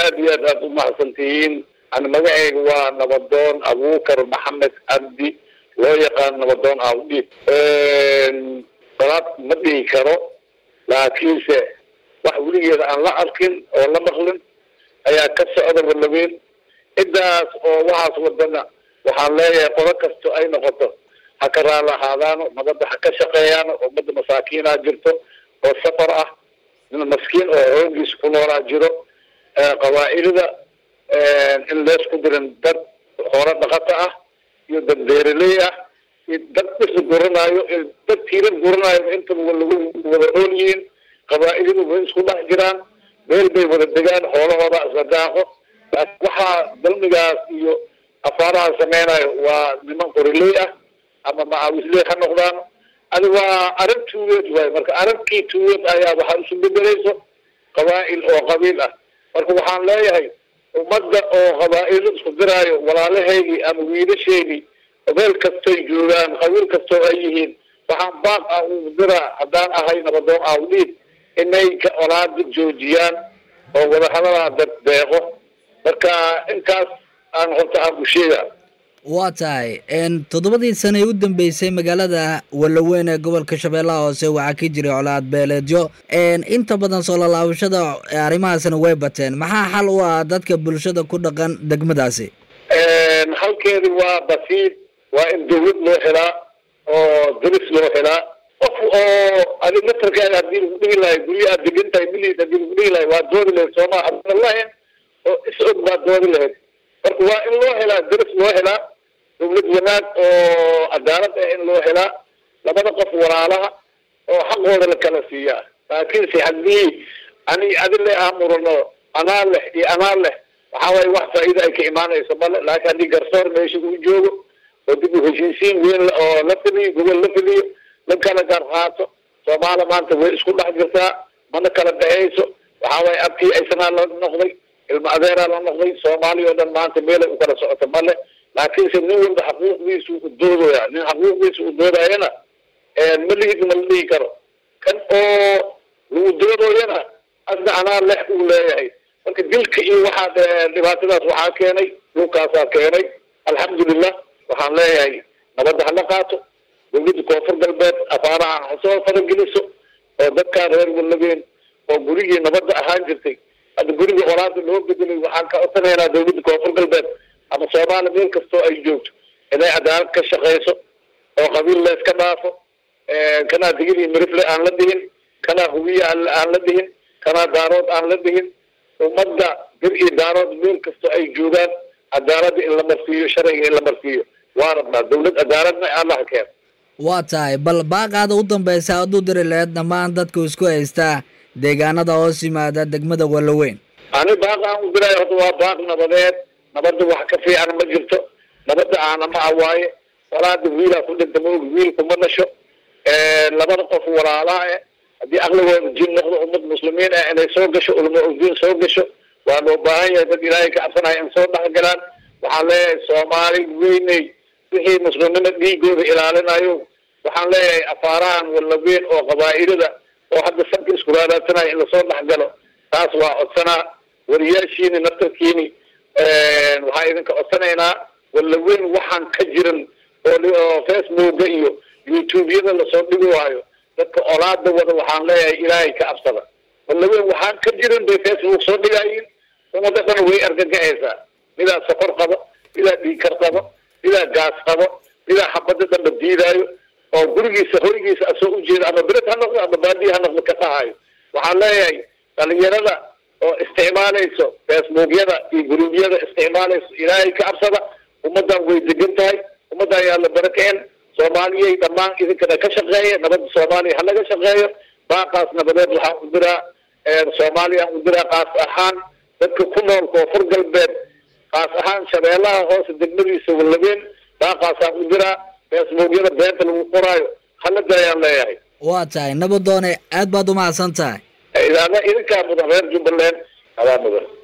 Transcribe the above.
aad iyo aad aad umahadsan tihiin ani magacayga waa nabadoon abuukar maxamed cabdi loo yaqaan nabadoon awdhiib salaad ma dhihi karo laakiinse wax weligeeda aan la arkin oo la maqlin ayaa ka socda walaweyn ciddaas oo waxaas wadana waxaan leeyahay qodo kasto ay noqoto ha ka raali ahaadaano nabadda ha ka shaqeeyaano ummadda masaakiinaa jirto oo safar ah nin maskiin oo hoogiisa ku noolaa jiro qabaa'ilada in leesku dirin dad hore dhaqata ah iyo dad beeraley ah iyo dad dhisa guranaayo iyo dad tiirar guranaayo intaba walagu wada nool yihiin qabaa'iladu way isku dhex jiraan meel bay wada degaan xoolahooda isla daaqo laakiin waxaa dalmigaas iyo afaaraha sameynayo waa niman qoriley ah ama macaawisley ha noqdaan adi waa arag tuugeed waay marka aragkii tuugeed ayaa waxaa isu bedelayso qabaa'il oo qabiil ah marka waxaan leeyahay ummadda oo qabaa'ilo isku diraayo walaalahaygii ama wiilasheydii meel kastoy joogaan qabiil kastoo ay yihiin waxaan baaq ah uu diraa haddaan ahay nabadoon awdhiib inay ka olaada joojiyaan oo wadahadalaa dad deeqo marka intaas aan horta aan ku sheega waa tahay toddobadii sane ee u dambeysay magaalada walaweyn ee gobolka shabeellaha hoose waxaa ka jiray colaad beeleedyo inta badan soo lalaabashada arrimahaasna way bateen maxaa xal u ah dadka bulshada ku dhaqan degmadaasi halkeedi waa basiid waa in dawlad loo helaa oo daris loo helaa qof oo adi matarkeeda hadii lagu dhigi lahay guryo aad degan tahay miliid hadii lagu dhigi lahay waa doodi lahayd sooma adan lahayn oo is og baa doodi lahayd marka waa in loo helaa daris loo helaa dawlad wanaag oo cadaalad ah in loo helaa labada qof walaalaha oo xaqooda la kala siiyaa laakiinse haddii ani adile aan murano anaa leh iyo anaa leh waxaa waaye wax faa'iida ay ka imaanayso male laakiin haddii garsoor meesha uu joogo oo dib u heshiisiin weyn oo la fidiyo gobol la fidiyo la kala gar qaato soomaaliya maanta way isku dhex jirtaa mana kala dhexeyso waxaa waaye abkii aysanaa la noqday ilma adeeraa la noqday soomaaliya oo dhan maanta meelay u kala socoto male laakiinse nin walba xaquuqdiisa u doodaya nin xaquuqdiisa u doodayana ma lihid ma la dhihi karo kan oo lagu doodooyana asna anaa lex uu leeyahay marka dilka iyo waxaa dhibaatadaas waxaa keenay dhulkaasaa keenay alxamdulilah waxaan leeyahay nabadda hala qaato dawladda koonfur galbeed afaaraha ha soo farageliso oo dadkaan reer walabeen oo gurigii nabadda ahaan jirtay hadda gurigii olaada loo bedelay waxaan ka codsanaynaa dawladda koonfur galbeed ama soomaaliya meel kastoo ay joogto inay cadaalad ka shaqeyso oo qabiil la iska dhaafo kanaa digil iyo mirifle aan la dhihin kanaa hubiye aan la dhihin kanaa daarood aan la dhihin ummadda bir iyo daarood meel kastoo ay joogaan cadaaladda in la marsiiyo sharciga in la marsiiyo waa rabnaa dawlad cadaaladna allaha keen waa tahay bal baaqaada u dambeysa hadduu diri laheyd dhammaan dadku isku haystaa deegaanada hoos yimaada degmada walaweyn ani baaq aan u diraayo horta waa baaq nabadeed nabadda wax ka fiican ma jirto nabadda aana ma awaaye walaada wiilaa ku dhinta maog wiilku ma dhasho labada qof walaalaha eh haddii aqligooda jin noqdo ummad muslimiin ah inay soo gasho ulama diin soo gasho waa loo baahan yahay dad ilaahay ka cabsanaya in soo dhex galaan waxaan leeyahay soomaali weyney wixii muslimnimo dhiigooda ilaalinayo waxaan leeyahay afaarahan walaweyn oo qabaa'ilada oo hadda sanka isku raadaasanaya in lasoo dhex galo taas waa codsanaa wariyaashiini naftarkiini waxaan idinka codsanaynaa walaweyn waxaan ka jiran oo facebooka iyo youtubeyada lasoo dhigi waayo dadka olaada wada waxaan leeyahay ilaahay ka cabsada walaweyn waxaan ka jiran bay facebook soo dhigayiin umada dhan way argagacaysaa midaa sokor qabo midaa dhiigkar qabo midaa gaas qabo midaa xabada dhanba diidaayo oo gurigiisa hoygiisa asoo ujeeda ama bered ha noqdo ama baadiya ha noqdo ka dhahayo waxaan leeyahay dhalinyarada oo isticmaalayso facebookyada iyo guruubyada isticmaalayso ilaahay ka cabsada ummadan way degan tahay ummadan yaa la barakeen soomaaliyay dhammaan idinkana ka shaqeeya nabadda soomaaliya ha laga shaqeeyo baaqaas nabadeed waxaan u diraa soomaaliyaan u diraa kaas ahaan dadka ku nool koonfur galbeed kaas ahaan shabeellaha hoose degmadiisa walabeen baaqaasaan u diraa facebookyada beenta lagu qoraayo hala daayaan leeyahay waa tahay nabadoone aad baad umahadsan tahay idaana idinkaa mudan reer jubbaland adaa mudan